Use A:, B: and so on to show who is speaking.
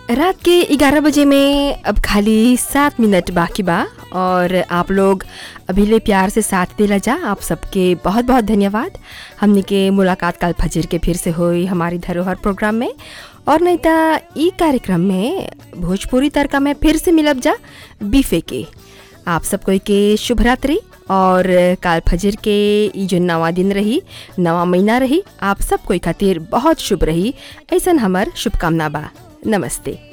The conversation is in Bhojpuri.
A: रात के 11 बजे में अब खाली सात मिनट बाकी बा और आप लोग अभी ले प्यार से साथ देला जा आप सबके बहुत बहुत धन्यवाद हमने के मुलाकात कल फजर के फिर से हुई हमारी धरोहर प्रोग्राम में और नहीं तो ई कार्यक्रम में भोजपुरी तड़का में फिर से मिलब जा बीफे के आप सब कोई के शुभ रात्रि और काल फजर के ई जो नवा दिन रही नवा महीना रही आप सब कोई खातिर बहुत शुभ रही ऐसा हमार शुभकामना बा नमस्ते